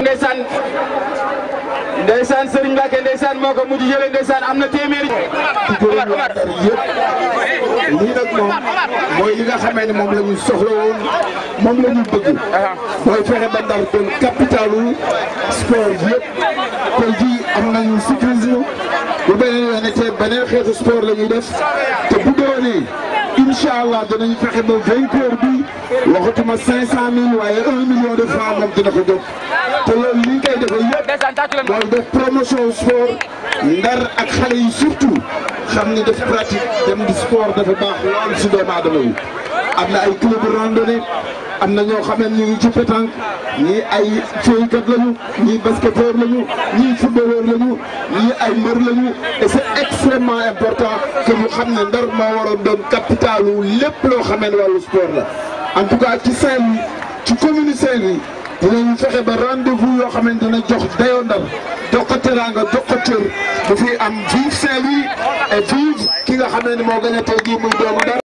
ndeysaan ndeysaan Serigne Mbacke ndeysaan moo ko mujj jëlee ndeysaan am na téeméeri. ci gërëm waa Ndar yëpp lii nag moom mooy li nga xamee ne moom la ñu soxla woon moom la ñu bëgg mooy fexe ba Ndar doon capitalu sport yëpp tey jii am nañu cyclisme bu beneen yoon te beneen xeetu sport la ñuy def te bu doonee incha allah danañ fexe ba vainqueur bi waxatuma cinq cent mille waaye un million de francs moom dina ko jóg te loolu li ñu koy defee yëpp mooy def promotion sport ndar ak xale yi surtout xam ni def pratique dem di sport dafa baax lool si doomu aadama yi am na ay club randonnée am na ñoo xam ne ñu ngi ci pétanque ñii ay féeykat lañu ñii basketteur lañu ñii footballeur lañu ñii ay mbër lañu et c'est extrêmement important que ñu xam ne ndar moo waroon doon capitalu lépp loo xamee ne wàllu sport la en tout cas ci Saint-Louis ci commune Saint-Louis dinañu fexe ba rendez-vous yoo xam ne dina jox dayoo ndar jox ko teraanga jox ko cër bu fi am vive Saint-Louis et vive ki nga xam ne moo gën a tey jii muy doomu ndar